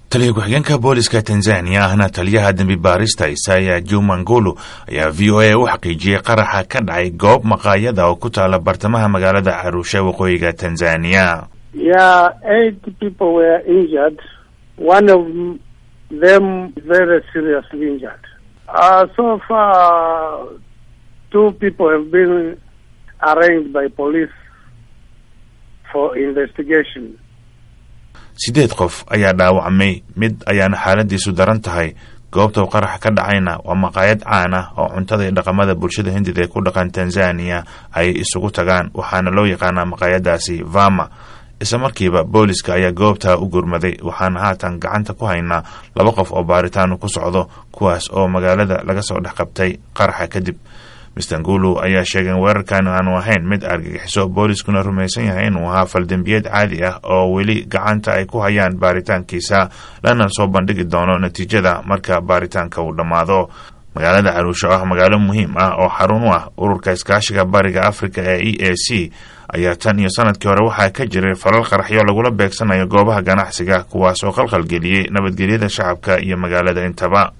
taliya ku-xigeenka booliska tanzaniya ahna taliyaha dembi baarista isaya jumangulu ayaa v o a u xaqiijiyey qaraxa ka dhacay goob maqaayada oo ku taala bartamaha magaalada caruusha waqooyiga tanzaniya Yeah, eight people were injured. One of them very seriously injured. Uh, so far, two people have been arraigned by police for investigation. siddeed qof ayaa dhaawacmay mid ayaana xaaladiisu daran tahay goobta uu qaraxa ka dhacayna waa maqaayad caan ah oo cuntada iyo dhaqamada bulshada hindida ee ku dhaqan tanzaniya ay isugu tagaan waxaana loo yaqaanaa maqaayadaasi vama isla markiiba booliska ayaa goobtaa u gurmaday waxaana haatan gacanta ku haynaa laba qof oo baaritaanu ku socdo kuwaas oo magaalada laga soo dhex qabtay qaraxa kadib mister ngulu ayaa sheegay in weerarkan aanu ahayn mid argagixiso booliskuna rumaysan yahay inuu ahaa faldembiyeed caadi ah oo weli gacanta ay ku hayaan baaritaankiisa lana soo bandhigi doono natiijada marka baaritaanka uu dhammaado magaalada caruusho ah magaalo muhiim ah oo xarun u ah ururka iskaashiga bariga africa ee e a c ayaa tan iyo sanadkii hore waxaa ka jiray falal qaraxyo lagula beegsanayo goobaha ganacsiga kuwaas oo qalqalgeliyey nabadgelyada shacabka iyo magaalada intaba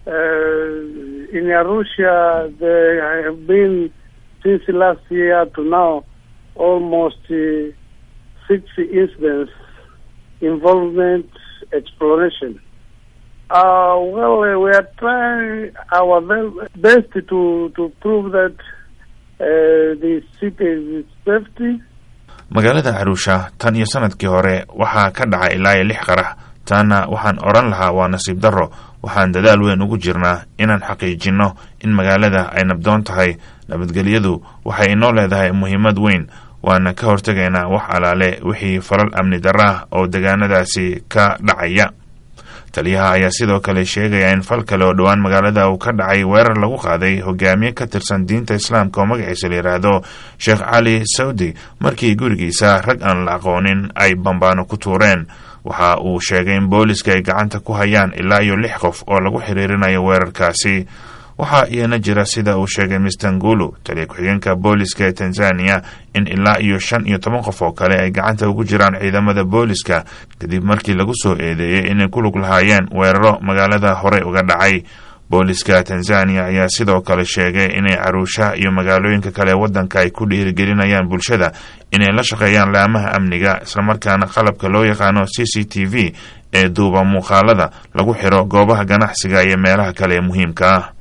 Uh, in Arusha, there have been, since last year to now, almost uh, six incidents involvement exploration. Uh, well, uh, we are trying our ve- best to, to prove that uh, the city is safety. magaalada caruusha tan iyo sanadkii hore waxaa ka dhacay ilaa iyo lix qarax taana waxaan odhan lahaa waa nasiib darro waxaan dadaal weyn ugu jirnaa inaan xaqiijinno in magaalada ay nabdoon tahay nabadgelyadu waxay inoo leedahay muhiimad weyn waana ka hortegaynaa wax alaale wixii falal amni darro ah oo degaanadaasi ka dhacaya taliyaha ayaa sidoo kale sheegaya in fal kale oo dhowaan magaalada uu ka dhacay weerar lagu qaaday hogaamiye ka tirsan diinta islaamka oo magaciisa la yidhaahdo sheekh cali sawdi markii gurigiisa rag aan la aqoonin ay bambaano ku tuureen waxa uu sheegay in booliska ay gacanta ku hayaan ilaa iyo lix qof oo lagu xiriirinayo weerarkaasi waxaa iyana jira sida uu sheegay mister ngulu taliya ku-xigeenka booliska ee tanzaniya in ilaa iyo shan iyo toban qof oo kale ay gacanta ugu jiraan ciidamada booliska kadib markii lagu soo eedeeyey inay ku lug lahaayeen weeraro magaalada horey uga dhacay booliska tanzaniya ayaa sidoo kale sheegay inay caruusha iyo magaalooyinka kale ee waddanka ay ku dhiirigelinayaan bulshada inay la shaqeeyaan laamaha amniga islamarkaana qalabka loo yaqaano c c t v ee duuba muuqaalada lagu xiro goobaha ganacsiga iyo meelaha kale ee muhiimka ah